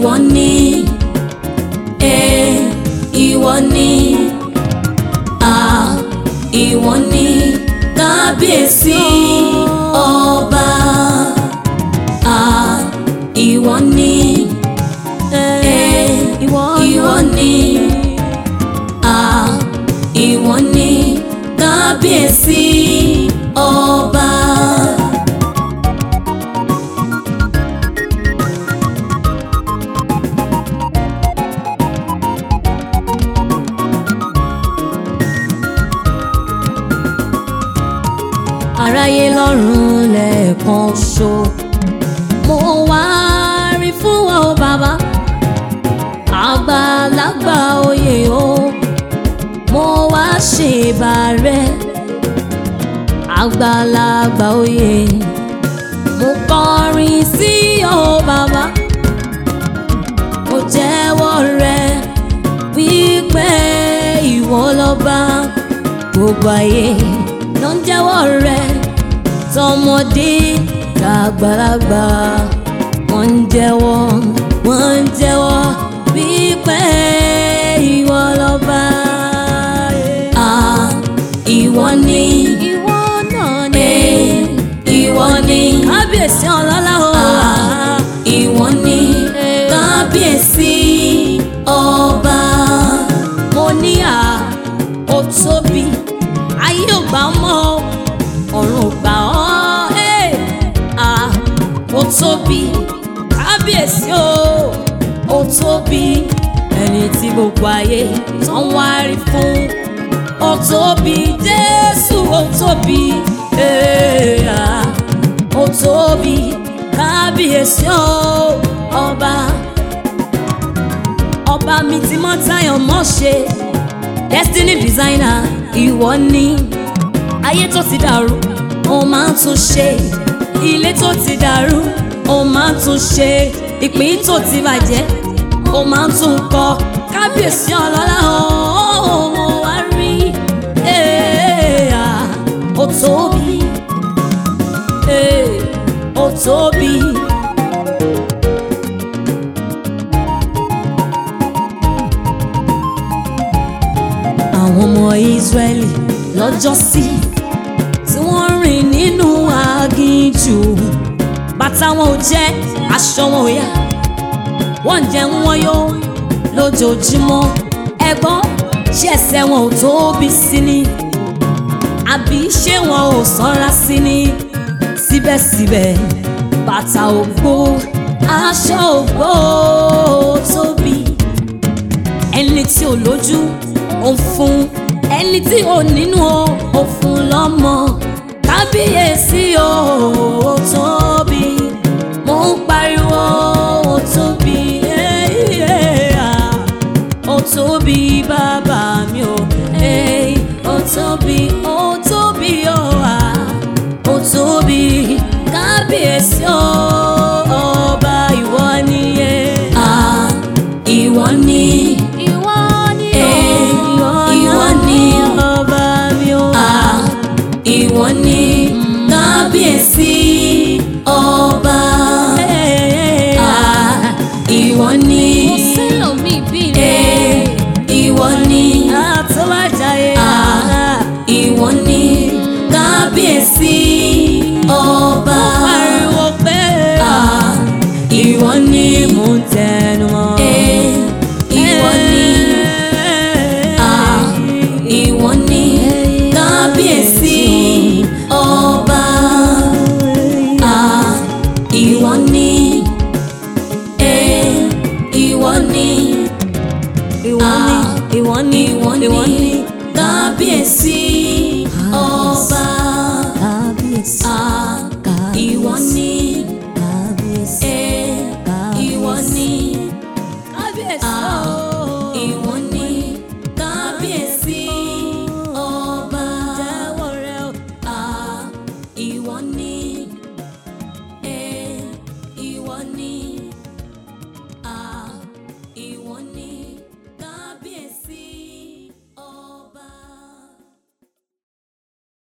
ìwọ ni ẹ ìwọ ni à ìwọ ni kábíyèsí ọba à ìwọ ni ẹ ìwọ ni à ìwọ ni kábíyèsí ọba. aráyé lọ́rùn lẹ́ẹ̀kan ṣo mo wá rí fún wa o bàbá àgbàlagbà oyè o mo wá ṣèbà rẹ àgbàlagbà oyè mo kọrin sí ọ bàbá mo jẹ́wọ́ rẹ wípé ìwọ lọ́ba gbogbo ayé ló ń jẹ́wọ́ rẹ tọmọdé tàgbàlagbà wọ́n ń jẹ́wọ́ wọ́n ń jẹ́wọ́ wípé ìwọ lọ́ba. Ah, ìwọ ni ìwọ náà ni eh, ìwọ ni kábíyèsí ọlọ́lá o. Ah, ìwọ ni Eh. kábíyèsí ọba. mo ní à ó tóbi ayé ò gbà mọ́ ọ̀run ò gbà ọ́ ẹ̀ à ó tóbi kábíyèsí o ó tóbi ẹni tí gbogbo ayé tó ń wárí fún ó tóbi jésù ó tóbi ẹ̀ à ó tóbi kábíyèsí o ọba ọba mi ti mọ táyọ̀ mọ́ ṣe destiny designer ìwọ ni ayé tó ti dàrú ó máa ń tún ṣe ilé tó ti dàrú ó máa ń tún ṣe ìpín tó ti bàjẹ́ ó máa ń tún kọ́ kábíyèsí ọlọ́lá ó mo wá rí eh, ah, ó tóbi eh, ó tóbi. àwọn ọmọ Ísírẹ́lì lọ́jọ́sí tí wọ́n rìn nínú aginjù bàtà wọn ò jẹ́ aṣọ wọn ò yá wọ́n ń jẹun wọn yó lójoojúmọ́ ẹ̀gbọ́n ṣé ẹsẹ̀ wọn ò tóbi sí ni àbí ṣé wọn ò sanra sí ni síbẹ̀síbẹ̀ bàtà ò gbó aṣọ ò gbó tóbi ẹni tí ò lójú ò ń fún ẹni tí ò nínú o ò fún lọ́mọ kábíyèsí o ò tóbi mo ń pariwo ò tóbi eh, eh, ah. ó tóbi bàbá mi o eh, ó tóbi ó tóbi o ah. ó tóbi kábíyèsí o ọba ìwọ ni eh. Ah, ìwọ ni ìwọ ni Eh, ìwọ ni ọba mi o. Ah, ìwọ ni kábíyèsí ọba. Ah, ìwọ ni sílòmí bí eh, ìwọ ni àtúwájáyé. Ah, ìwọ ni kábíyèsí ọba. pariwo pé Ah, ìwọ ni mò ń tẹnu mọ́. eh, ìwọ ni Ah, ìwọ ni kábíyèsí ọba. Ah, ìwọ ni eh, ìwọ ni ìwọ ni ìwọ ni ìwọ ìwọ ni ni. kábíyèsí ọba. kábíyèsí Ah, ìwọ ni kábíyèsí eh, ìwọ ni kábíyèsí Ah, o. ìwọ ni kábíyèsí ọba. jẹ́wọ́ rẹ o. Ah, ìwọ ni eh, ìwọ ni.